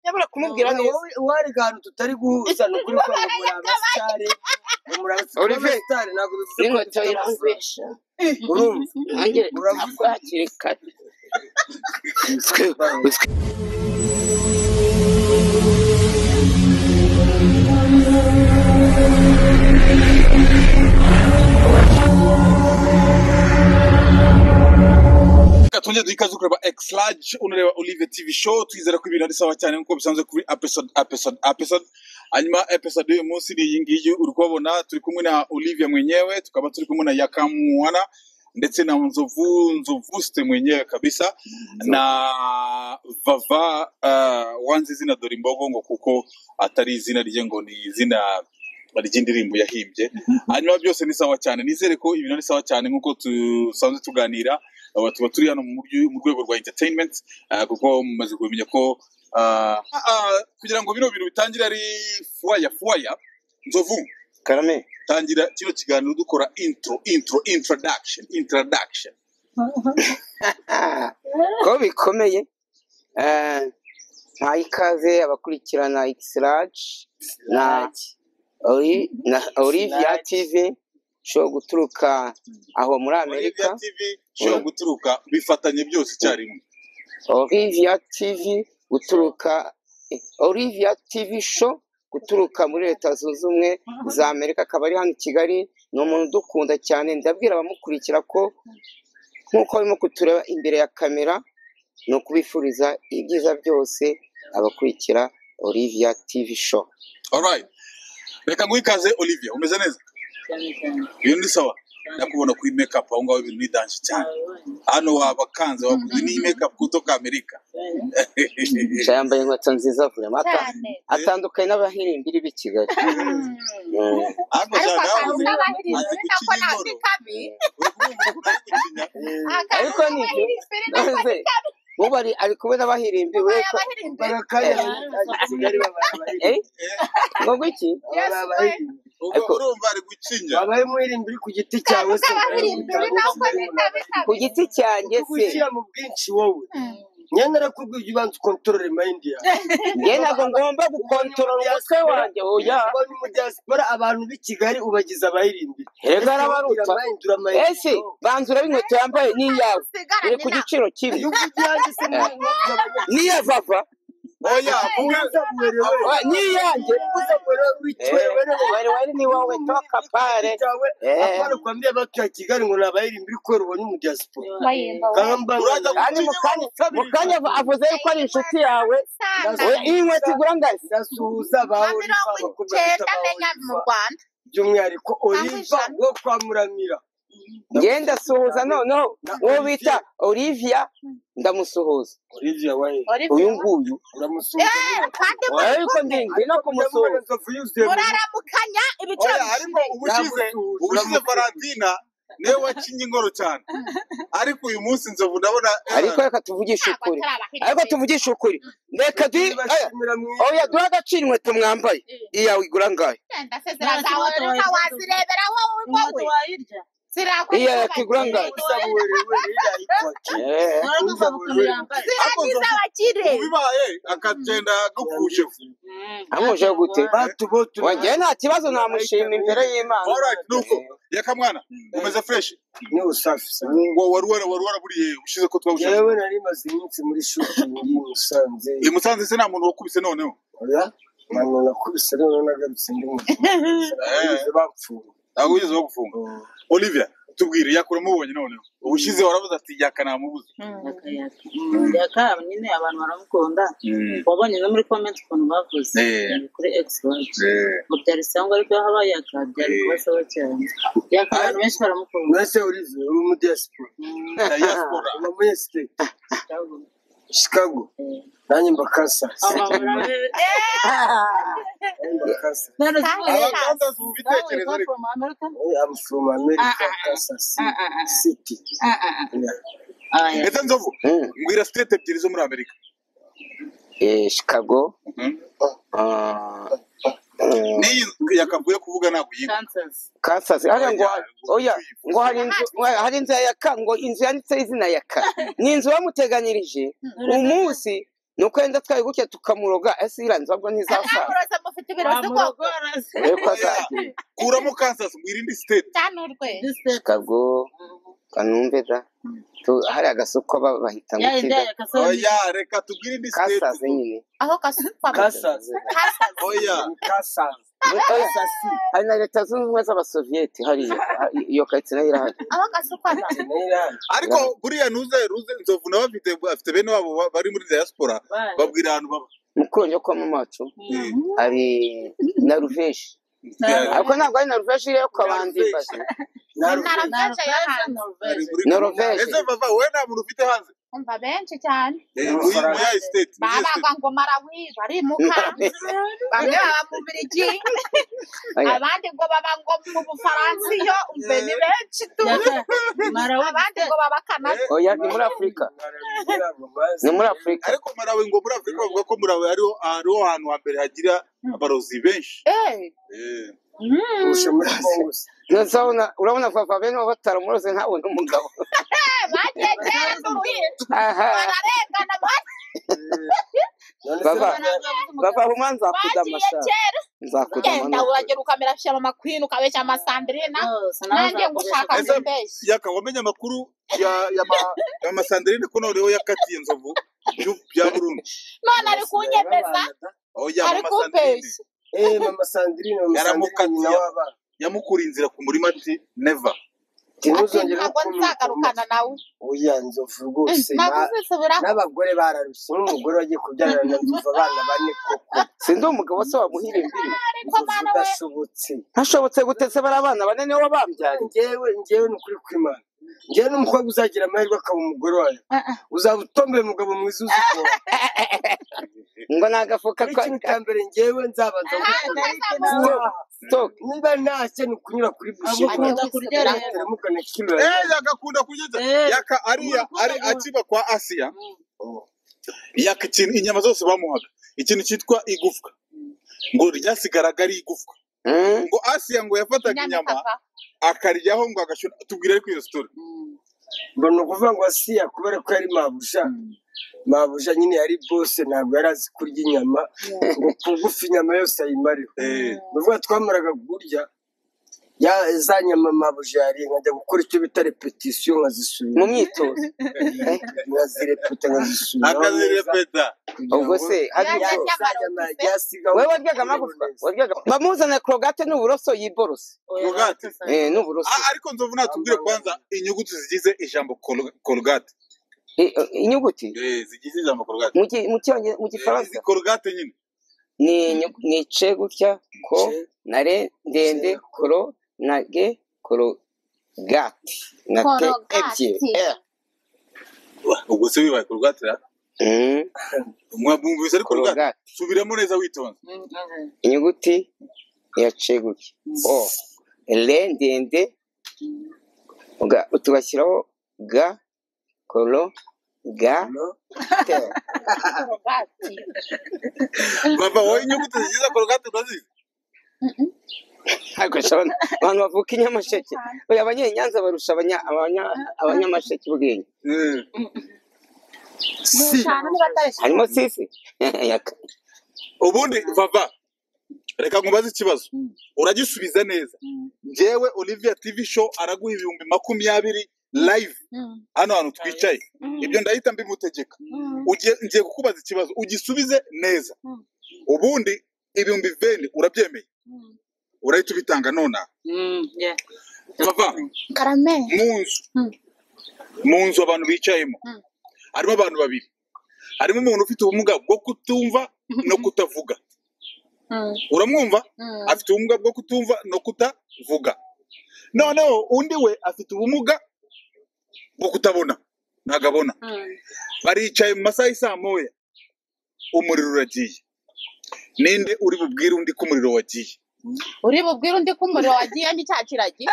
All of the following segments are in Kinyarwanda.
ndabura kumubwira neza wari ahantu tutari guhuza ni ukuri ko muri abasitari muri abasitari ntabwo bivuze ko n'inkweto dufite amafaranga irangurisha urumva ntangire Uravuga. ntabwo hakiri kare reka twongere duhe ikaze kureba x large unareba olive tv show twizera ko ibintu ari sawa cyane nk'uko bisanzwe kuri episode episode episode hanyuma episode y'uyu munsi ni iyi ngiyi uri kubabona turi kumwe na olivia mwenyewe tukaba turi kumwe na yakamuwana ndetse na nzovu nzovu site mwenyewe kabisa na vava uh, wanze izina dore imbogo ngo kuko atari izina rye ngo ni izina ry'indirimbo yahimbye hanyuma byose ni sawa cyane nizere ko ibintu ari sawa cyane nk'uko dusanzwe tuganira aba tuba turi hano mu buryo- mu rwego rwa entertainment ah, kuko mumaze kumenya ko ah, ah, ah, kugira ngo bino bintu bitangire ari fuwaya fuwaya nzovu karame tangira kino kiganiro dukora intro intro introduction introduction ko bikomeye Eh, ntaha ikaze abakurikirana ikisiraji na Oli- na olivia tv ushobora guturuka aho muri amerika Olivia tv ishobora guturuka bifatanye byose icyarimwe olivia tv guturuka eh, olivia tv show guturuka muri leta zunze ubumwe za amerika akaba ari hano i kigali ni umuntu udukunda cyane ndabwira abamukurikira ko nk'uko barimo kutureba imbere ya kamera ni ukubifuriza ibyiza byose abakurikira olivia tv show alright reka nguhe ikaze olivia umeze neza ibintu ni sawa nakubona kuri make up aho ngaho ibintu ni danje cyane hano wabakanze waguze n'iyi make up kutoka amerika Gusa yambaye inkweto nziza avuye amata cyane atandukanye n'abahirimbiri b'i kigali Mm. ariko ariko cyane akantu habuze k'abahiriza azi ni nako gucinya ntazi ingoro kabi akantu Ariko ni ibyo. k'abahirimbiri nako Maze ubu ari ari kumwe n'abahirimbiri we ko y'abahirimbiri Eh, ngo ngwiki Ariko- urumva ari gucinya wabaye umuhirimbi uri ku giti cyawe akantu se k'abahirimbiri nako ni kabi ku kabi giti cyanjye se gushyira mu bwinshi wowe nyanara kubwibyo ubanza ukontorore mayindi yawe njye ntabwo ngomba gukontorora umutwe wanjye oya ubonye umudiyasipora abantu b'i kigali ubagize abahirimbiri reka arabaruta mahindura ese banza urebe inkweto yambaye n'iyawe iri ku giciro kibi n'iya vava oya vuga wa, n'iyanjye wari wari n'iwawe toka pare Eh. kwambia batu ya kigali ngo ni abahirimbiri kubera ubonye umudiyasipora Uraza kandi mu kanya mu kanya av- avuze yuko ari inshuti yawe oya Sana. iyi nkweto igura ngasi ndasuhuza Ba bawe mirongo icyenda menya mu Rwanda. by'umwihariko Ntaho oliva ijana. wo kwa muramira ngenda asuhuza noneho uwo bita olivia ndamusuhuza oliviya wahe uyu nguyu uramusuhuza Eh, kandi urebe yuko ndi ndi no kumusuhuza muraramukanya ibiciro oya ariko ubushize ubushize valentina niwe wacinye ingoro cyane ariko uyu munsi nzovu ndabona ariko reka tuvugishe ukuri ariko tuvugishe ukuri reka du oya duhe agaciro inkweto mwambaye iyawe igura ngayo wazirebera wowe wowe iya yakigura ngayo Eh, ziragiza abakire ubibaye akagenda agupfuje amuje gute wanjye nta kibazo namushima imbere y'imana alright nuko yakamwana umeze fresh ngo wari wara wari waraburiye ushize ko twabushaje yewe nari maze iminsi muri shotingi musanze i musanze se nta muntu wakubise noneho oya ntabwo nakubise rero nagarutse ndi mu Eh, bapfuye ntabwo wigeze bagufunga olivia tubwire yakura mubonye noneho ubushize waravuze ati yaka namubuze yaka nyine abantu baramukunda wabonye no muri comment ukuntu bavuze Eh. Ni kuri x wacu ngo byari sangwa ariko iyo habaye yaka byari Eh. kuba sawa cyane yaka abantu benshi baramukunda mwese urize uri umudiyasipora Ya diaspora. uba muri esiteti shikago Eh. nanjye mbakasa abamama be nanjye mbakasa none Kandi- zibonye abaganda si mubitekerezo ariko from America I'm from America, Ah, ah, Kansas ah, ah, ah. City. ah ah ah Yeah. ah yeah. ndetse nzovu Mm. mbwira state ebyiri zo muri amerika Eh, chicago Mhm. ah, eh, n'iyi yakavuye kuvuga ntabwo yiga Kansas Kansas hariya ngo oya ngo hari inzu oya, hari inzu ya yaka ngo inzu yanditseho izina yaka ni inzu bamuteganyirije umunsi ni uko yenda twayigukiye tukamuroga ese iriya nzobwo ntizasaza aramuroza mufite ibirori by'ubwoko dore ko azagira kuramo kansas mu irindi siteti cyane urwe kabwo kanumve da Tu- hariya gasoko ba- bahita ngo iki da oya reka tubwire indi siteti kasaze nyine aho kasukwa kasaze kasaze oya kasaze Oya, kasasi hari na leta zunze ubumwe z'abasoviyeti hariya Ha- iyo karitsiye nayo irahari aho kasukwa za nera ariko buriya ntuze ruze nzovu nabo afite afite bene wabo ba- bari muri diaspora babwira ahantu baba mukuru njya kwa mama wacu Eh, hari naruveje yeah, ariko ntabwo ari naruveje iriyo kwa bandimbazi naruveje naraveje yo hanze bari muri- Norvège. ese vava wowe nta muntu ufite hanze umva benshi cyane Eh, uyu mu ya siteti mu ya baragwa siteti ngo marawi barimuka bamwe baba mu birigi Oya, abandi ngo baba ngo mu bufaransa iyo umve ni benshi tu abandi ngo baba kanada oya ni muri afurika ni muri afurika ariko marawe ngo muri afurika bavuga ko marawe ariho ariho hantu hambere hagira abarozi benshi Eh, Eh. kurusha muri kongo se Ntazabona urabona papa bene wabo bataramuroze nkawe n'umugabo eh, bagegera n'urwitwa aha bararengana bati none se Baba. bava baba humwa bagiye nzakudamasa kera nzakudama enda uragera ukamera shyama kwini ukabeshya amasandrina nanjye ngushaka Ese- kumbeshya yaka wamenye amakuru ya ya ma- ya masanderine ko noneho yakatiye inzovu y'u- bya burundi none ari kunyemeza oya ari mama sanderine kumbeshya eh mama sandrine mama Yaramukatiye. sandrine nyina w'abana yamukuriye inzira ku murima ati neva ati ntimuzongere ntabwo nzagarukana nawe oya nzovu rwose ntabwo na- uzisubiraho n'abagore bararushye nk'umugore wagiye kubyarana na nzovu abana bane koko sinzi umugabo se wamuhira imbibi ariko nzovu mwana we udashobotse hashobotse gutese bari abana bane nibo babyariye njyewe njyewe ni ukuri kw'imana njyewe n'umukobwa uzagira amahirwe akaba umugore wayo uzaba utomboye umugabo mwiza uzi kuvoma ngo ni agafuka ariko ka ikintu cya mbere njyewe nzabanza gukunda stoke niba ntashye ni ukunyura kuri bushi Agukunda kuryoherwa. teramukana kilo ya eh yakakunda kugeza Eh. yaka ariya ari akiva kwa asiya yaka ikintu inyama zose bamuhaga ikintu cyitwa igufwa ngo ryasigaraga ari igufwa Mm. ngo asiya ngo yafataga inyama papa akaryaho ngo agashyura tubwire ariko iyo sitori mbona ukuvuga ngo asiya kubera ko yari mabuja mabuja nyine yari bose ntabwo yari azi kurya inyama ngo kugufi inyama yose ayimareho Eh. bivuga twamaraga kurya ya za nyama mabuja yariye nkajya gukora icyo bita repetisiyo nkazisubira mu myitozo nkazireputa nkazisubira akazirepeta ubwo se hari Yajya ubwo we wowe waryaga amagufwa waryaga bamuzana korogate n'uburoso yiborosa rugati eh n'uburoso Ah, ariko nzovu natubwire kwanza inyuguti zigize ijambo Col- colgate Eh, eh, inyuguti Eh, zigize ijambo colgate mu gi- mu cyonge- mu Eh, gifaransa izi colgate nyine ni inyu- ni ce gutya ko na re ndende koro na ge korogati na te ebyiri korogati Eh. ubwo se wibaye colgate ra Mm, mwabumvise ari colgate korogate subiramo neza witonze inyuguti ya ce gutya o re ndende uga- tugashyiraho ga koro ga te korogati bava wowe inyuguti zigize colgate urazizi ntabwo nshobora abantu bavuka i nyamasheke oya abanyenyanza barusha abanya- abanya- abanyamasheke ubwenge Eh, cyane nibatareshya harimo sisi Yaka. ubundi vava reka nkubaze ikibazo uragisubiza neza njyewe olivia tv show araguha ibihumbi makumyabiri live hano hantu twicaye ibyo ndahita mbimutegeka Ugiye- ngiye kukubaza ikibazo ugisubize neza Mm. ubundi ibihumbi veni urabyemeye urahita ubitanga nonaha bava karame mu nzu Mm. mu nzu abantu bicayemo Mm. harimo abantu babiri harimo umuntu ufite ubumuga bwo kutumva no kutavuga uramwumva afite ubumuga bwo kutumva no kutavuga noneho undi we afite ubumuga bwo kutabona ntabwo abona baricaye mu masaha y'isaa moya umuriro uragiye ninde uri bubwire undi ko umuriro wagiye uri bubwire undi ko umuriro wagiye ni cya kiragi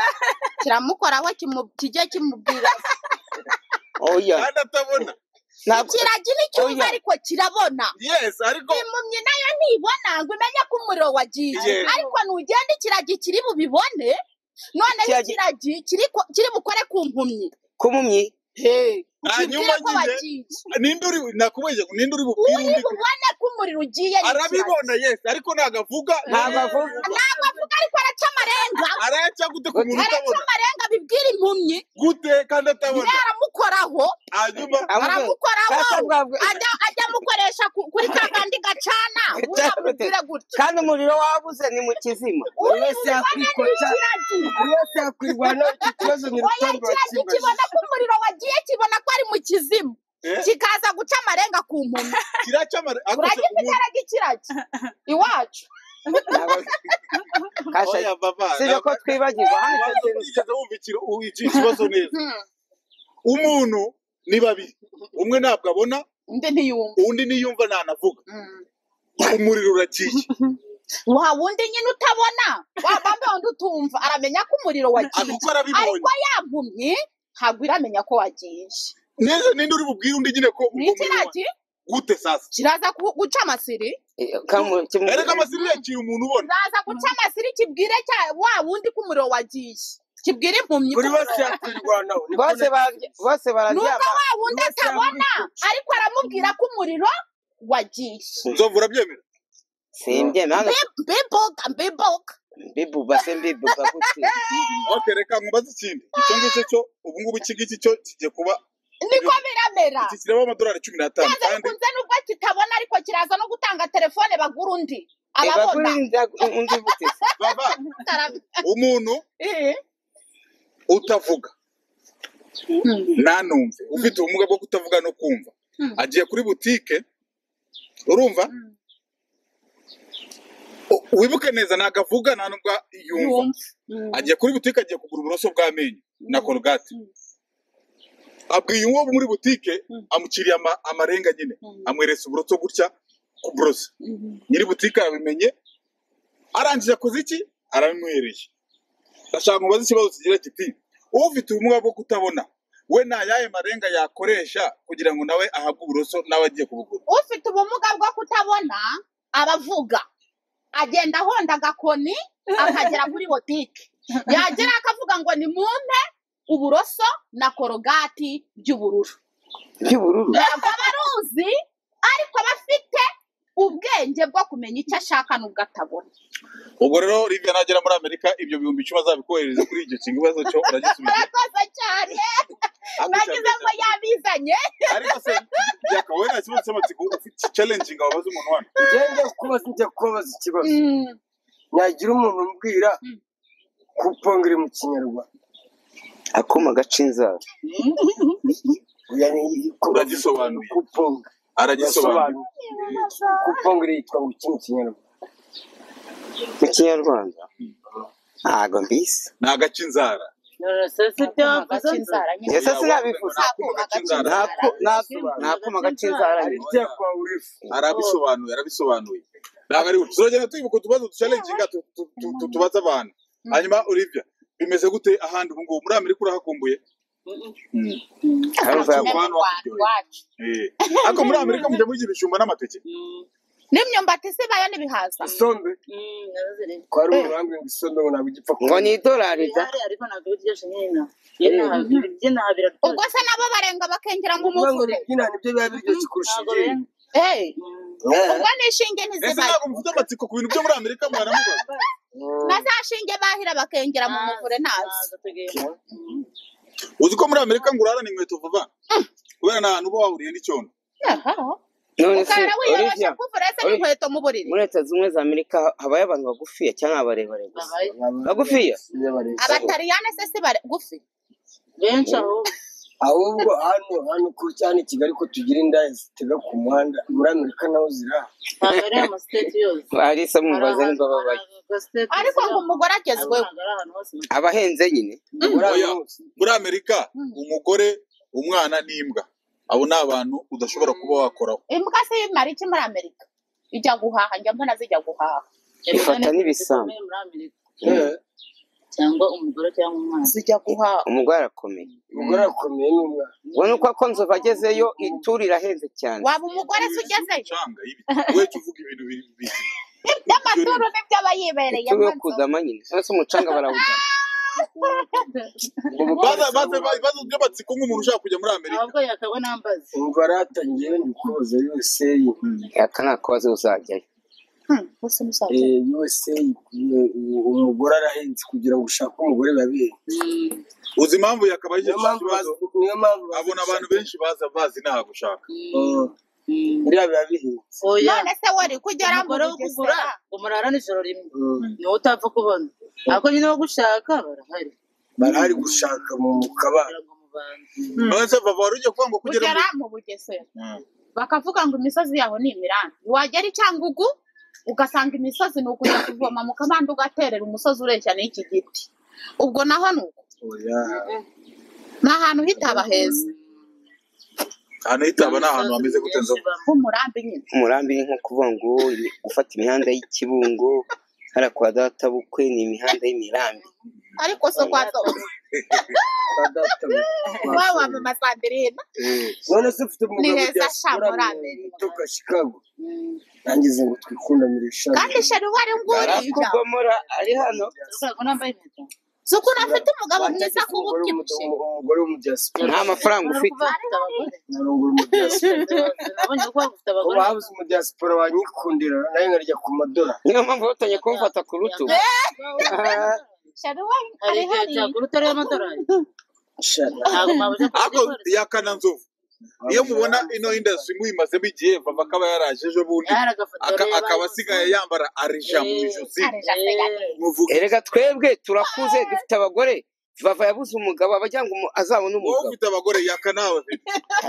kiramukoraho kimu- kijye kimubwira oya kandi atabona ntabwo kiragi ni cyumva Oya. ariko kirabona yesi ariko impumyi nayo ntibona ngo imenye ko umuriro wagiye Yes. ariko nugenda ikiragi kiri bubibone noneho Ikiragi- ikiragi kiri ku- kiri bukore ku mpumyi k'umumyi hanyuma ko nyine bagiye ninde uri nakubajije ngo ninde uri bubwire uri undi ko- bubone ko umuriro ugiye ni arabibona yesi ariko ntabwo avuga ntabwo avuga kirazira. ntabwo avuga ariko araca amarenga araca gute ku muntu araca utabona amarenga bibwira impumyi gute kandi atabona yaramukoraho hanyuma aramukoraho Sasa mwavuga- ajya ajya amukoresha ku- kuri ka kandi gacana uramubwira gutya kandi umuriro wabuze ni mu kizima buri uri wese bubone yakwikota ni kiragira buri wese yakwirwana iki kibazo ni oya urutonde kiragira bakibajije kibona ko umuriro wagiye kibona ko ari mu kizimu Eh? kikaza guca amarenga ku mpumyi kiraca amare ariko se uragira umuntu- igitera gikiragi iwacu kasha oya baba si byo ko twibagirwa hano icyo ntabwo kintu yigeze wumva ikiro- u- iki kibazo neza umuntu ni babiri umwe ntabwo abona undi ntiyumva undi niyumva ntanavuga umuriro urakiye wa wundi nyine utabona wa bambe wundi utumva aramenya ko umuriro wagiye kuko arabibonye ariko ya mpumyi ntabwo iramenya ko wagiye neza ninde uri bubwire undi nyine ko ni uwo muriro wa- ikiragi gute sasa kiraza ku- guca amasiri kamu- kimu- erega amasiri yakira umuntu ubona kiraza guca amasiri kibwire cya wa wundi ko umuriro wagiye kibwire impumyi ko buri umuriro wese yakwirwanaho ni bose barya- bose nubwo bararyama wa wundi Yubatse atabona ariko aramubwira ko umuriro wagiye nzovu urabyemera simbyeme hano Mbe- mbibuka mbibuka mbibuba se mbibuba gute okay reka nkubaze ikindi icyo ngicyo cyo ubu ngubu iki ngiki cyo kijya kuba niko biramera iki kiraba amadolari cumi n'atanu kiraza kandi bikunze nubwo kitabona ariko kiraza no gutanga telefone bagura undi ababona ebagurinda undi bute se? baba umuntu Eh, utavuga ntanumve ufite ubumuga bwo kutavuga no kumva agiye kuri butike urumva U- wibuke neza ntabwo avuga nta nubwo yumva yumva agiye kuri butike agiye kugura uburoso bw'amenyo na korogate abwiye uwo muri butike amuciriye ama- amarenga nyine amweretse uburoso gutya kuburosa nyiri butike yabimenye arangije akoze iki arabimuhereye ndashaka mubaze ikibazo kigira kiti ufite ubumuga bwo kutabona we nta yaye marenga yakoresha kugira ngo nawe ahabwe uburoso nawe agiye kubugura ufite ubumuga bwo kutabona abavuga agenda ahonda agakoni akagera kuri botike yagera akavuga ngo ni mumpe uburoso na korogati by'ubururu by'ubururu ntabwo aba aruzi ariko aba afite ubwenge bwo kumenya icyo ashaka n'ubwo atabona ubwo rero rivya nagera muri amerika ibyo bihumbi icumi azabikohereza kuri icyo kintu ikibazo cyo uragisubije murakoze cyane nagize ngo yabizanye ariko se yaka wowe nta kibazo cy'amatsiko ufite challenging wabaza umuntu wano njyewe njya kubaza njya kubabaza ikibazo nagira umuntu umbwira kupongera mu kinyarwanda akuma gaca inzara Oya, ni- Uragisobanuye. kuponga aragisobanura Urasobanura. kupongera yitwa ngo iki mu kinyarwanda mu kinyarwanda ntago mbizi ni agacinzara gaca inzara nyine ese sinabivuze Akuma gaca inzara. Nta- nta- nta kuma gaca inzara hari nyine. ibyakwa urefu arabisobanuye arabisobanuye ntabwo ari turagenda tuyibuka utubazo ducalenjinga tubaza abantu hanyuma uribya bimeze gute ahandi ubu ngubu muri amerika urahakumbuye Hari ubwa- Ni mu Rwanda iwacu. Eh. ariko muri amerika mujya murya ibijumba n'amateke n'imyumbati isibayo n'ibihaza isombe twari umurambi ngo isombe ngo ntabwo igipfa ngo kuba ni idolari da ubwo se nabo barenga bakengera ngo kuvuga ngo umuvuge ribyina nibyo biba biryoshye kurusha ibindi Eh, ubwo nishinge ese ntizibayo ntabwo mufite amatsiko ku bintu byo muri amerika mwaramubaza Mm. na za shinge bahira bakengera mu muvure ntazi uzi ko muri amerika ngo urarana inkweto vuba kubera nta hantu uba wahuriye n'icyondo Aha. none se ukahera wiyoroshe Olivia kuvura se Olivia. n'inkweto mu buriri muri leta zunze ubumwe za amerika habayo abantu bagufiya cyangwa abarebare gusa bagufiya Iyo bareshya. abatariyane se si bagufi benshi aho ahubwo hano hano ku cyane kigali ko tugira indaya zitega ku muhanda muri amerika naho zirahari ntabwo ari amasiteti yose arisa mumubaza nimba babayo ariko ngo umugore agezweho abahenze nyine muri Oya. aya hose muri amerika umugore umwana n'imbwa abo ni abantu udashobora kuba wakoraho imbwa se imara iki muri amerika ijya guhaha njya mbona zijya guhaha ifata n'ibisambo Eh, cyangwa umugore cyangwa umwana zijya guhaha umugore arakomeye umugore arakomeye n'umwana ubona uko akonzova agezeyo ituri irahenze cyane waba umugore se ugezeyo umucanga y'ibiti we jya uvuga ibintu bi- bi- iby'amaturo nibyo aba yibereyemo ituri yo kudama nyine none se umucanga barawudama baza baza baza ibyo batsika nk'umuntu ushaka kujya muri amerika ahubwo yakabona ambaza umva aratangiye ndikubaza USA aka nta kabazo uzajyayo bose musaza eh, USA eh, umugore arahenze kugira ngo ushake umugore babiri uzi impamvu yakabaye niyo icyo mpamvu kibazo bazi- niyo mpamvu abona abantu benshi baza bazi nta gushaka Eh, biriya biba bihenze oya none se wari kugera mu umugore wo kugura bugesera umurara n'ijoro rimwe Mm. niwo utapfa kubona ariko nyine wo gushaka barahari barahari gushaka mu kabana kugira ngo mubane none se bava wari ugiye kuvuga ngo kugera kugera muri mu bugesera Mm. bakavuga ngo imisozi yaho ni imirambi wagera i cyangugu ugasanga imisozi ni ukujya kuvoma mu kabande ugaterera umusozi ureshya n'iki giti ubwo naho ni uko oya ni ahantu hitaba heza ahantu hitaba ni ahantu hameze gute nzo h'umurambi nyine umurambi ni nko kuvuga ngo imi- gufata imihanda y'ikibungo hariya kwa databukwe ni imihanda y'imirambi ariko so kwa zoba ba data waba wamama sandirina none se ufite umugabo Ni heza ujya sha muri muri Amerika, Amerika. uturuka Chicago nangize ngo twikundamire shaka kandi sheri wari nguriya barakugomora ari hano ushaka nambaye impeta si ukuntu afite umugabo mwiza kuba ubyibushye umugore w'umudiaspora nta mafaranga Urabona ko narongora ufite bafite abagore umudiaspora nabonye ko bafite ubu abagore habuze umudiaspora wanyikundira nawe nkarya ku madora niyo mpamvu batangiye kumufata ku rutugu Ah, sheri wari hari ari igihe hari cyagura utari amadorari shana ntabwo mwabuze ariko yakana nzovu iyo mubona ino industry muyimazemo igihe bava akaba yaraje ejo bundi aka- akaba asigaye yambara arija mu ijosi Arija asigaye. muvuga erega twebwe turakuze dufite abagore vava yabuze umugabo abagira ngo umu- azabone wowe umugabo ufite abagore yakana abafite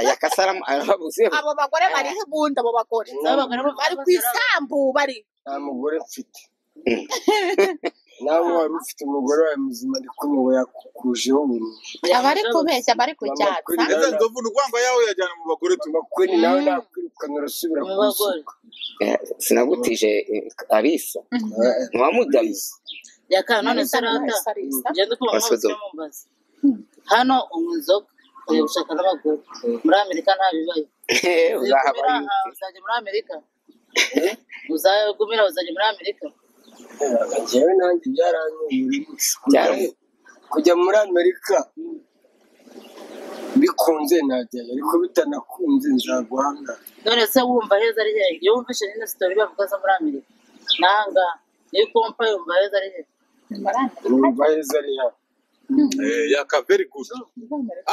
yakasaramu arababuze abo bagore bariho ubundi abo bagore bari ku isambu bari nta mugore mfite nawe wari ufite umugore wawe muzima ariko ubu yakukujeho burundu abari kubeshya bari Mama kuri- kucyatsa ndetse nzovu ni ukuvuga ngo yawe yajyana mu bagore tu amakweni nawe nakwirukana urasubira ku umugore isuku Eh, sinagutije eh, alisa ntiwamudariye yakana none se rata Arisa. ngende kumva Wasoza. mwese mumbaza hano unywa inzoga ugiye gushaka n'abagore muri amerika nta bibaye uzahaba uzagumira aha uzajya muri amerika uzagumira uzajya muri amerika njyewe nanjye byaranyuriye Byaramu- kujya muri amerika bikunze najyayo ariko bitanakunze nzaguhanga none se wumva heza ari hehe iyo wumvishe nyine sitori bavuga zo muri amerika nanga niyo ukumva yumva heza ari hehe numva heza ari hano yaka very good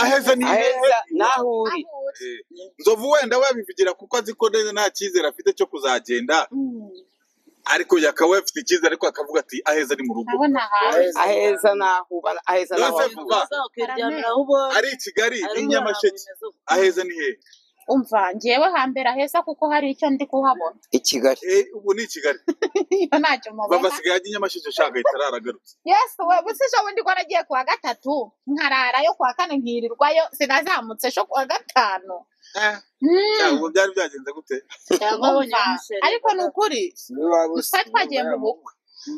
aheza ni hehe aheza naho uri Eh, nzovu wenda wabivugira kuko azi ko neza nta cyizere afite cyo kuzagenda ariko yakaba afite icyizere ariko akavuga ati aheza ni mu rugo abo ni ahantu aheza naho uba aheza naho Yose uri. vuba ukiryamira aho ubonye ari i kigali ari ni muri nyamasheke ahantu bimeze uko. aheza ni hehe umva ngewe hambere aheza kuko hari icyo ndi kuhabona i kigali Eh, ubu ni i kigali iyo ntacyo mubona bava sigaye ajya i nyamasheke shaka itararagarutse yesu we buze ejo bundi ko nagiye kuwa gatatu nkararayo kuwa kane nkirirwayo sinazamutse ejo kuwa gatanu Mm, cyangwa byari byagenze gute cyangwa abonye umva, umusheri ariko ni ukuri twari twagiye mu bukwe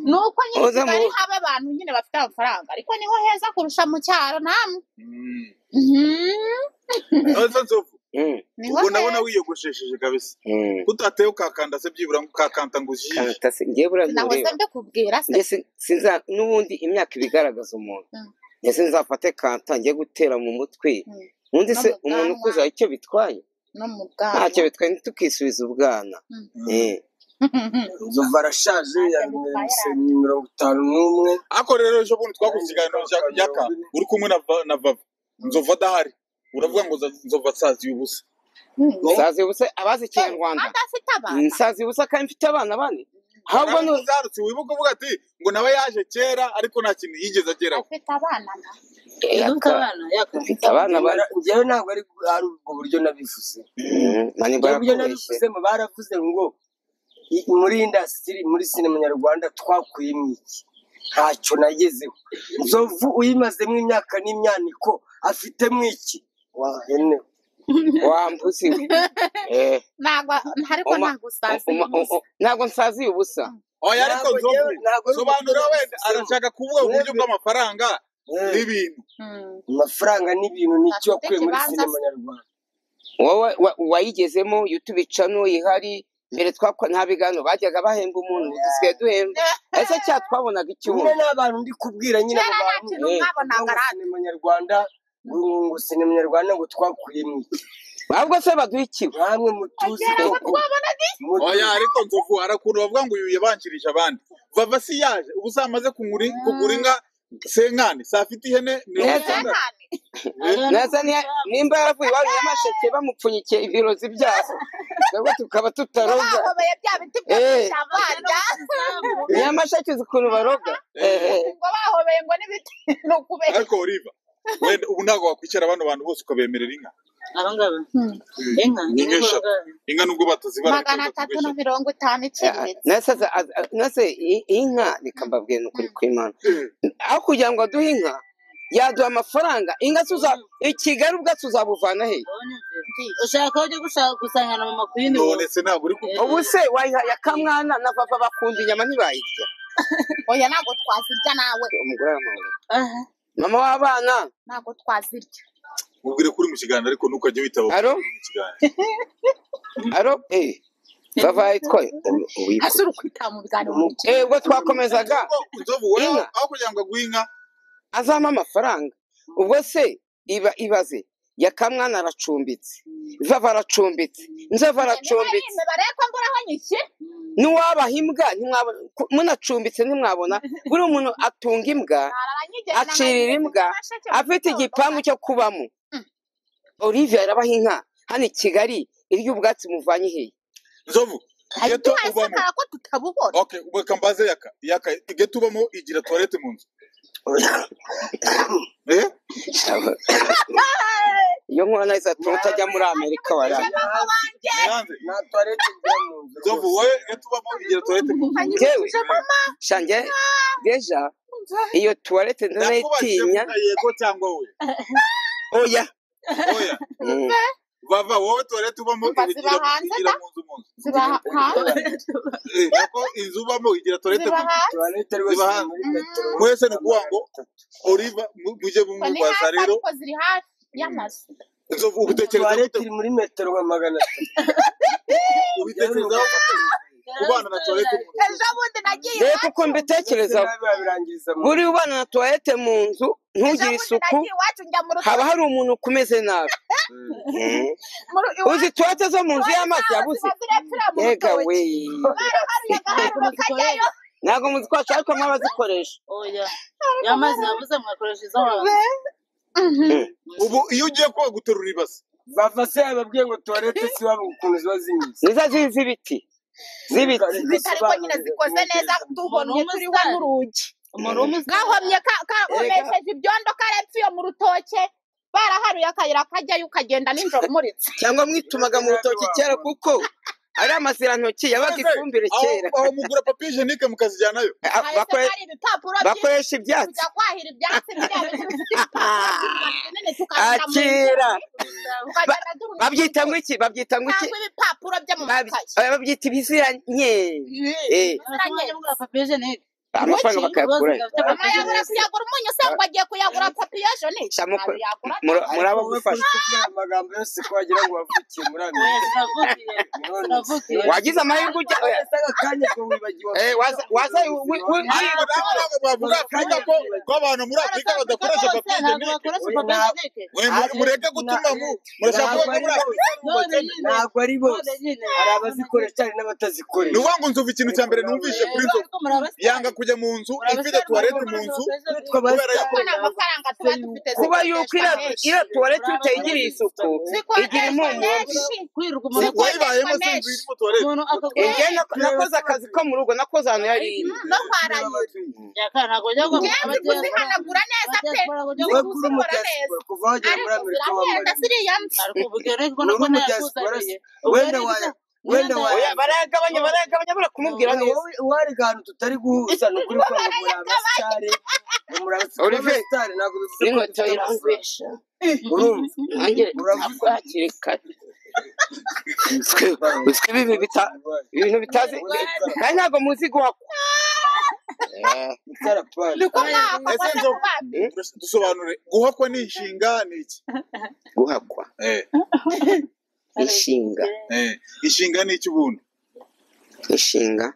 ni uko nyine i Muze mu kigali bukwe. haba abantu nyine bafite amafaranga ariko niho heza kurusha mu cyaro namwe Mm. Mhm, none nzovu Mm, niho ubwo nabona heza wiyogoshesheje kabisa mm. kutatewe ukakanda se byibura ngo ukakanta ngo ujiye Kanta se, njyewe buriya nahoze ntureba mbikubwira se njye sin- sinza n'ubundi imyaka iba igaragaza umuntu Mm. ndetse nzafate kanta njye gutera mu mutwe Mm. ubundi se No mu umuntu bwanwa. ukuze hari icyo bitwaye no mu ntacyo bwanwa bitwaye ntitukisubiza ubwana Mm. Eh, nzovu arashaje Ntacyo yamwemse bitwaye. mirongo itanu n'umwe ariko rero ejo bundi twakoze ikiganiro cya yaka uri kumwe na Va- na vava nzova adahari uravuga ngo za- nzova asaziye ubusa Mm. nsazi ubusa abazi ikinyarwanda adafite abana nsazi ubusa kandi mfite abana bane ahubwo ni uzarutse wibuke uvuga ati ngo nawe yaje kera ariko nta kintu yigeze ageraho afite abana na Eh, Iyo ufite aka- abana yaka mfite abana bane njyewe ntabwo ari ari ubwo buryo nabivuze Mm, mani ubwo buryo barakubeshye nabivuzemo baravuze ngo i- muri indasitiri muri sinema nyarwanda twakuyemo iki ntacyo nagezeho nzovu uyimazemo imyaka n'imyaniko afitemo iki wahene wambuze eh ntabwo ariko Uma- ntabwo usazi uma- ubusa. u- u- ntabwo nsaziye ubusa oya ariko Ntabwo nzovu njyewe- ntabwo ari ubwo buryo sobanura wenda nabivuzeho. arashaka kuvuga uburyo bw'amafaranga Eh, n'ibintu Mm. amafaranga n'ibintu nicyo Afite wakuye muri ikibanza sinema se. nyarwanda wowe wa- wayigezemo youtube cano ihari mbere twakwa nta biganiro bajyaga bahemba umuntu ubu dusigaye duhemba ese cya twabonaga nyine ikibuno n'abantu ndi kubwira nyine kera abo nta bantu kintu eh, mwabonaga ngo radiyo sinema nyarwanda ngo sinema nyarwanda ngo twakuye mu iki ntabwo se baduha ikibu namwe mutuzi kera ko ngo twabonaga iki mutuzi oya ariko nzovu hari ukuntu bavuga ngo uyu yabanjirije abandi vava si yaje ubu zamaze kugura kugura inka senkani safite ihene mirongo Neza. itandatu Senkani. Eh, neza niya- nimba yaravuye iwabo nyamasheke bamupfunyikiye ibirozi byabo nabwo tukaba ngo tutaroga bahobeye bya biti byo mu Eh. ishyamba harya nyamasheke uzi ukuntu baroga Eh, eh. ngo bahobeye ngo n'ibiti ni ukubera ariko oliva wenda ubu ntabwo wakwicara bano bantu bose ukabemerera inka abangaba Eh, inka ni inka inka eshatu inka nubwo batazibara ariko magana ziba atatu eshatu. na mirongo itanu iciriritse nese za- az- az- nese i- inka reka mbabwire ni ukuri kw'imana aho kugira ngo aduhe inka yaduha amafaranga inka tuza i kigali ubwacu uzabuvana he ushaka aho ujya gushaka gusangira mama kuyindi none se ntabwo uri ku- ubu se wayiha ya kamwana na papa bakunda inyama ntibayirya oya ntabwo twazirya nawe umugore w'amahoro mama w'abana ntabwo twazirya mubwire kuri mu kiganiro ariko ntukajya witaba aro mu kiganiro aro eh bavaye twayo hasi uri kwitaba mu biganiro mu bice eh ubwo twakomezaga Nzovu- nzovu wowe Inka. aho kugira ngo aguhe inka azampa amafaranga ubwo se iba ibaze ya kamwana aracumbitse vava aracumbitse nzava aracumbitse imibare ko mbura aho nyishyira ntiwabaha imbwa ntimwabona ku- munacumbitse ntimwabona buri umuntu atunga imbwa Araranyigera na acirira Mayire imbwa n'amasheke afite mu igipangu cyo kubamo olivia yarabaha inka hano i kigali irya ubwatsi muvanye hehe nzovu Hari geto ubamo tuhasakara ko tutabubona okay ubeka mbaze yaka yaka geto ubamo igira toilette mu nzu eh iyo nkora nahise atuma utajya muri amerika warara mama wanjye yanze nta tuwarete njya mu nzu nzovu rwose wowe geto ubamo igira toilette mu nzu yewe anyibukije mama shange deja iyo tuwarete nakubajije ndanayitinya vuga yego cyangwa we oya oya Mm. vava wowe toilette ubamo Umva, iba ziba igira- hanze igira da. mu nzu mu nzu ziba hanze Eh, nako inzu ubamo igira toilette ziba mu nzu hanze tuwarete rwose Ziba ni hanze. muri metero mwese ni ukuvuga ngo oliva mu- mujye mu ngo ni rwa hafi sariro ariko ziri hafi y'amazu nzovu ubutekereza tuwarete gute iri muri metero nka magana atatu ubitekerezaho gute kubana na toilette mu nzu ejo bundi nagiye reka iwacu uko mbitekerezaho birangiriza mu buri ubana na tuwarete mu nzu ejo ntugire bundi isuku nagiye iwacu njya mu haba rutoki hari umuntu kumeze nabi Mm. mu ru- iwacu uzi tuwarete zo mu nzu y'amazi zaho yabuze ziba zirepfira mu yega we rutoki baraharuye agaharo bakajyayo ntabwo muzikoresha ariko mw'abazikoresha oya yamazi yabuze mwakoresha izo hanze Mm. ubu iyo ugiye koga uterura ibase bava se yababwiye ngo tuwarete si waba ukuntu ziba zimeze nizo ziri z'ibiti z'ibiti zifite ariko nyine zikoze neza tubonye Umuntu turiho w'umusitari. n'urugi umuntu w'umusaza gahomye ka- ka- komesheje ibyondo karepfa iyo mu rutoke baraharuye akayira kajyayo ukagenda nijoro umuritse cyangwa mwitumaga mu rutoki kera kuko ari amazirantoki yabaga Maze, ifumbire aho kera aho mugura papiye jenike mukazijyanayo A- hahise bakore- hari ibipapuro byinshi bakoresha ibyatsi kujya kwahira ibyatsi biriya bintu bifite ibipapuro byinshi binini tukabishyira akira mu nguni tukagenda duhunika babyita ngo inguni iki babyita ngo iki cyangwa ibipapuro byo mu Bab- makayi eh, babyita ibiziranye eh, mwanya mugura papiye jenike amafaranga bakayakurayo rwose gafite mama papiye yabura jenike kuyagura umunyu se ngo agiye kuyagura papiyejonike Sha ntabwo muko- yagura wowe muri muri abo ntabwo kuri gufasha kubwira amagambo yose ko wagira ngo wavukiye muri oya amerika sinavukiye sinavukiye wagize amahirwe ujya oya, wese agakanya ko wibagiwe eh, waza waza wi- wi- wi- ariko nabo ntabwo bavuga afurika ko ko abantu muri afurika badakoresha papiye ntabwo jenike bakoresha Oya, papiye nta- jenike mureke gutuma mu murashaka ntabwo kuvuga ko ari muri bose ntabwo ari afurika ari ubukene none nyine none bose nyine hari abazikoresha hari ni n'abatazikoresha ukuvuga ngo nzovu ikintu cya mbere numvise kuri nzovu ariko muri yanga kujya mu nzu ifite tuwarete mu nzu bitwa kubera abasitari yuko kuko nta mafaranga tuba dufite kuba yuko zikodeshwa iriya menshi iriya tuwarete Muri utayigiriye isuku igira zikodeshwa impumuro mbi menshi kwirirwa umuntu Zikodeshwa wayibayemo se inzu menshi irimo tuwarete umuntu akagura njye nako- nakoze akazi ko mu rugo nakoze ahantu yari iri no kwa rayiro yaka ntabwo njya ngo ngewe nzi kuzihanagura neza pe abadiyasipora ngo njya wowe nzi kuri umu kuzikora neza diaspora kuva wagera muri amerika ariko zirahenda wambaye ziriya mbi ariko ubu ubwigenge ko ni nako uri mu diaspora ntayakuzaniye se wenda waya wenda waya oya barayagabanya barayagabanya barakumubwira Oya, neza wowe wari ahantu tutari guhuza ni ukuri ko ngo muri abasitari ngo muri abasi- kuba Olivier, abasitari ntabwo bivuze ko dufite n'inkweto amafaranga irangwisha urumva nanjye uravuze ntabwo hakiri kare Uzwi- uzwi ibi bita- ibintu bitazi kandi ntabwo muzi guhakwa Eh, itarapani nuko mwahakwa ese maze nzovu kubambi eh, dusobanure guhakwa ni inshinga ni iki guhakwa eh inshinga eh inshinga ni iki ubundi inshinga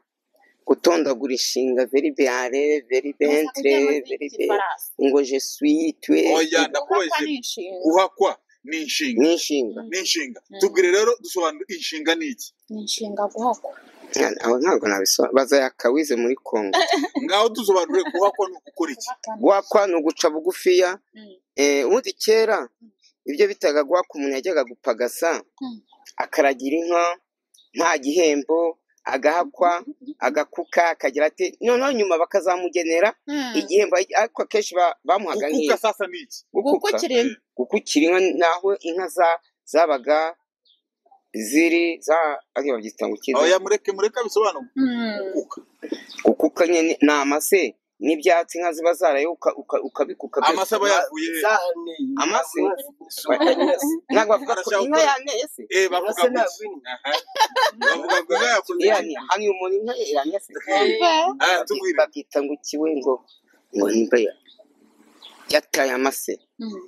gutondagura inshinga veri beyare veri bentre veri be ngo je suis tu oya Kuko ndakubajije ari inshinga guhakwa ni inshinga ni inshinga ni inshinga Mm. tubwire rero dusobanura inshinga ni iki ni inshinga guhakwa Nta- aho ntabwo nabisobanura bazayakawize muri congo ngaho dusobanure guhakwa ni ugukora iki guhakwa ni uguca bugufiya Mm. Eh, ubundi kera ibyo bitaga guhaka umuntu yajyaga gupagasa Mm. akaragira inka nta gihembo agahakwa agakuka akagira ati noneho nyuma bakazamugenera Mm. igihembo ariko akenshi ba- bamuhaga gukuka nk'inka sasa ni iki gukuka gukukira inka gukukira inka naho inka za- zabaga ziri za ariyo babyita ngo iki oya mureke mureke abisobanure Mm. gukuka gukuka nyine ni amase n'ibyatsi inka ziba zaraye uka- uka- ukabikuka byose. amasaba yavuye he? zane Amase? ntabwo bavuga ko Barashaka inka gukora- yaniye se eh bavuga ngo iki Aha. bavuga ngo inka yakoze iki yani hano iyo umuntu inka yaniye se Umva. Ah, Baby- tubwire babyita ngo ikiwe ngo ngo nimba ya- yataye amase Mm.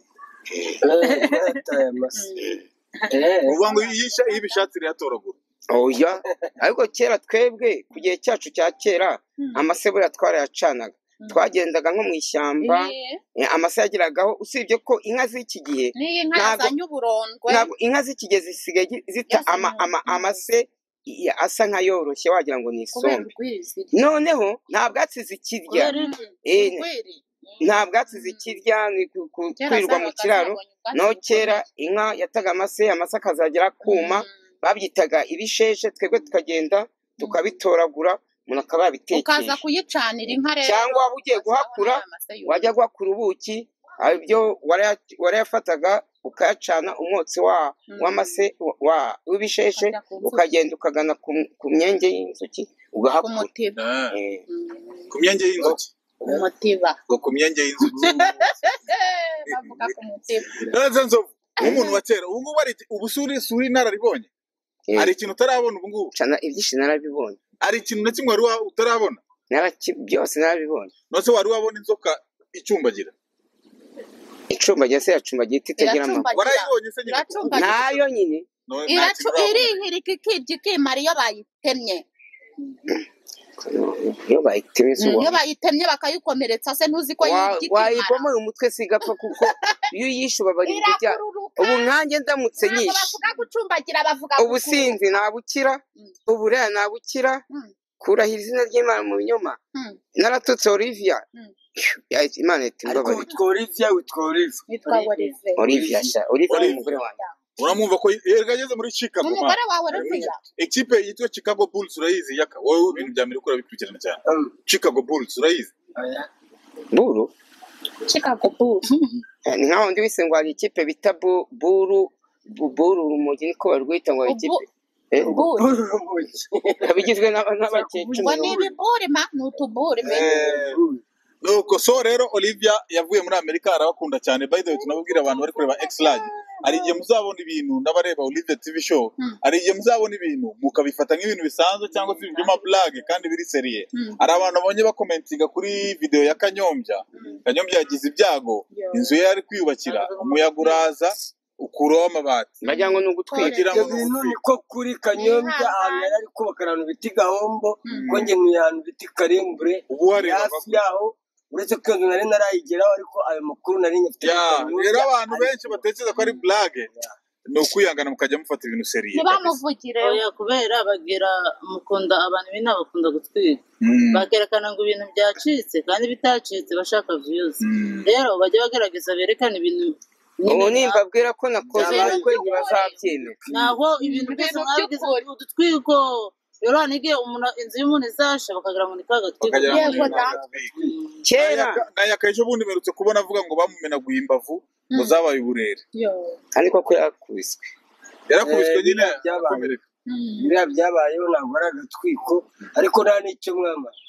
uvuga ngo iyo isha- iyo ibishatse irayatoragura oya ariko kera twebwe ku gihe cyacu cya kera Mm. amase buriya twarayacanaga Mm. twagendaga nko mu ishyamba Eh, eh, amase yageragaho usibye ko inka z'iki gihe n'iyi nka Ntabwo- yazanye uburondwe ntabwo inka z'iki gihe zisigaye gi- zita Yazanye ama- ama- uburondwe. amase i- asa nk'ayoroshye wagira ngo ni kubera isombe urwizi noneho nta bwatsi zikirya Kubera Mm. Eh, urwiri nta bwatsi zikirya ni ku- ku- Kera kwirirwa mu zabaga kiraro zabonye ubwatsi naho bukomeye. kera inka yataga amase amase akazagera akuma Mm. babyitaga ibisheshe twebwe tukagenda tukabitoragura umuntu akaba ukaza yabitekesha kuyicanira inka rero cyangwa waba ugiye guhakura wajya guhakura ubuki ibyo waraya- warayafataga ukayacana umwotsi wa Mm. w'amase wa- wa- w'ibisheshe Ukajya ku nzuki. ukagenda ukagana ku ku myenge y'inzuki ku ugahakura mutiba Ah, Eh, Mm, ku myenge y'inzuki ku mutiba ngo ku myenge y'inzuki bavuga ku mutiba naraze nzovu nk'umuntu wa kera ubu ngubu hari iki- ubu suri suri inararibonye eh, hari ikintu utarabona ubu ngubu cana ibyinshi narabibonye hari ikintu na kimwe wari wa- utarabona Naraki- byose narabibonye nose wari wabona inzoka icumbagira icumbagira se yacumbagira iti itagira amaguru Iracumbagira. warayibonye se nyine kuko- Iracumbagira. nayo nyine No- nta iracu kintu urabona. irihirika ikirya ikimara iyo bayitemye iyo bayitemye izuba iyo bayitemye bakayikomeretsa se ntuzi ko wa- yirya ikimara wayibomoye umutwe se igapfa kuko iyo uyishe ubabara ibirya irakururuka ubu nkanjye ndamutse ntabwo nyishe bavuga gucumbagira bavuga ubusinzi nabukira Mm. uburaya nabukira Mm. kurahira izina ry'imana mu binyoma Mm. naratutse olivia Mm. Ya- imana ihita ariko imbabarira witwa olivia witwa olivia witwa Olive olivia sha olivia ni Olivia. umugore wanjye uramwumva ko yageze muri chicago umugore mwana wawe Oliviya ekipe yitwa chicago bulls urayizi yaka wowe ibintu bya amerika urabikurikirana cyane Mm. chicago bulls urayizi Oya. buru Chicago Bulls Eh, ni nkaho ndi wese ngo hari ikipe bita Bu- buru Bu- buru urumogi niko barwita ngo hari ikipe Ubu- Eh, Bulls Urumogi. ikaba igizwe n'aba- n'abakinnyi Ubwo cumi ngo ni n'umwe ibiburi ma ni utuburi me Eh, nuko so rero olivia yavuye muri amerika arabakunda cyane by the way tunababwira abantu bari kureba x large hari igihe muzabona ibintu n'abareba olivia tv show Hmm. hari igihe muzabona ibintu mukabifata nk'ibintu bisanzwe cyangwa se ibintu by'amablage kandi biri seriye Hmm. hari abantu babonye bakomentinga kuri videwo ya kanyombya kanyombya yagize ibyago inzu ye ari kwiyubakira umuyaga uraza ukuraho amabati bagira ngo ni ugutwika bagira ibyo ngo ni bintu ugutwika niko kuri kanyombya ahantu yari ari kubaka ahantu bita gahombo ko njye nkuye ahantu bita karembure ubu wareba hafi yaho uretse ko iyo nzu nari narayigeraho ariko ayo makuru nari nyafite Ya, kuri Kanyombya. rero abantu benshi batekereza ko ari blage ni ukwihangana mukajya mufata ibintu seriye kabisa. ntibamuvugire oya kubera bagira mukunda abantu b'inaha bakunda gutwika Mm. bakerekana ngo ibintu byacitse kandi bitacitse bashaka views Mm. rero bajya bagerageza berekana ibintu ubu nyine nimba mbabwira ko nakoze Ibintu ubukwe ntibazabyemera naho ibintu byose Ibintu mwabigize by'ukuri. udutwigo rero nigiye umuntu inzu y'umuntu izasha bakagira ngo ni ka gatwigo bakagira ngo Yego, ni kamumenetse. da. bagatwika. kera Nayaka- nayaka ejo bundi mperutse kubona avuga ngo bamumenaguye imbavu ngo Mm. zabaye uburere yo kandi koko yarakubiswe yarakubiswe Eh, nyine byabaye. arakomereka Mm. biriya byabayeho ntabwo ari agatwiko ariko nta n'icyo mwamara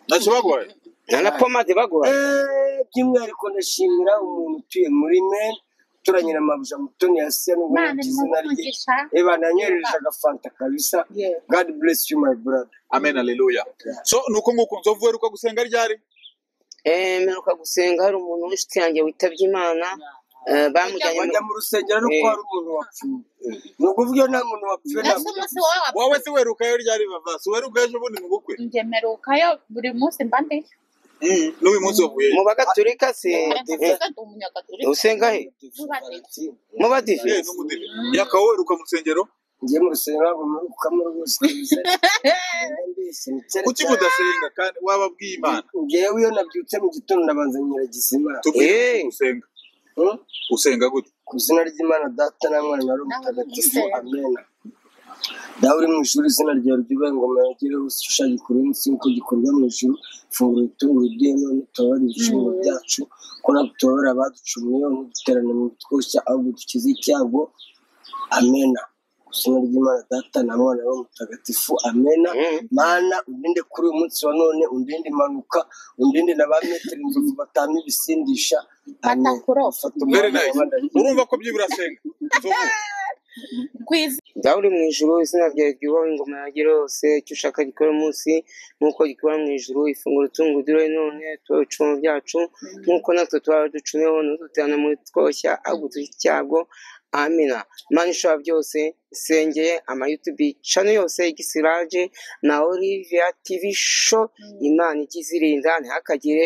ntacyo baguhaye nta na pomade baguhaye Eh, by'umwihariko ndashimira umuntu utuye muri men turanyina amabuja mutoni yasiya n'ubu Imana izina rye imuvugisha Eh, bananyohereje agafanta kabisa Yeah. god bless you my brother amen aleluya so ni uko nguko nzovu uheruka gusenga ryari Eh, mperuka gusenga hari umuntu w'inshuti yanjye witabye imana Eh, bamujyanye mu bajya mu rusengero ari uko Eh. hari umuntu wapfuye ni ukuvuga iyo nta muntu wapfuye nta ese muntu umunsi uzi. wowe wa wowe se werukayo ryari vavasi weruka ejo bundi mu bukwe njye mperukayo buri munsi mba ndiyo Mm, n'uyu munsi wavuyeyo mu bagatulika se ariko eh, kuko ndi umunyagatulika usenga he Valentine. mu badive yewe n'umudive yakawe weruka mu nsengero njye mu rusengero ntabwo murukamo rwose mbese ni cyane kuki cyane mudasenga kandi wababwiye imana ngewe iyo nabyutse mu gitondo nabanza nyiragizima tubwire Eh. uko usenga Hmm? usenga gute ku izina ry'imana data na mwana na roho mutagatifu amena nawe uri mu ijuru izina ryawe ryubahe ingoma yagereho ushushanye kure munsi nk'uko gikorwa mu ijuru fungura ibitunguru uduhe none utubabare ibicumuro byacu ko natwe tubabara abaducumuyeho ntiduterane mu bitwoshya ahubwo dukize icyago amena ku izina ry'imana data na mwana na roho mutagatifu amena Mm. mana undinde kuri uyu munsi wa none undinde impanuka undinde na ba metero inzovu batama ibisindisha amena Batakurofa. fata very umwanya nice wabadariye urumva ko byibura asenga Nzovu. ku izina dawe uri mu ijuru izina ryawe ryubahe ingoma yagere hose icyo ushaka gikora umunsi nk'uko gikora mu ijuru ifunguro tungo udure none tuba ibicumuro byacu nk'uko natwe tuba ducumeho ntuduterane mu twoshya ahubwo tugira icyago amina imana ishobora byose isengeye amayutubi cano yose igisiraje na olivia tv show imana ikizirinda ntihakagire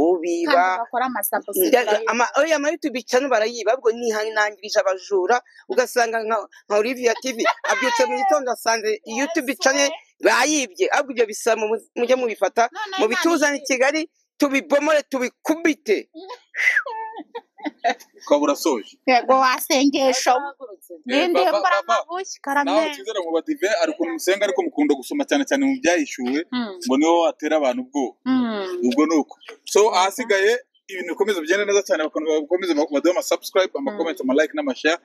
ubiba kandi bakora amasabusi Ndaga- ama oya ama YouTube channel barayiba ubwo nihanangirije abajura ugasanga nka nka Olivia TV abyutse mu gitondo asanze YouTube channel bayibye ahubwo ibyo bisa mu mujye mubifata None mu Imana bituzane i ikizi. Kigali tubibomore tubikubite ukaba urasoje yego wasengesho barahagurutse Eh, n'indi baba, mbura baba. amabushi nawe karameri cyizere mu badive ari ukuntu musenga ariko mukunda gusoma cyane cyane mu byahishuwe Mm. ngo niwe watera abantu ubwoba Mm. ubwo ni uko so ahasigaye ibintu bikomeza bigenda neza cyane bakomeza baduhe ama subscribe ama comment ama like n'amashare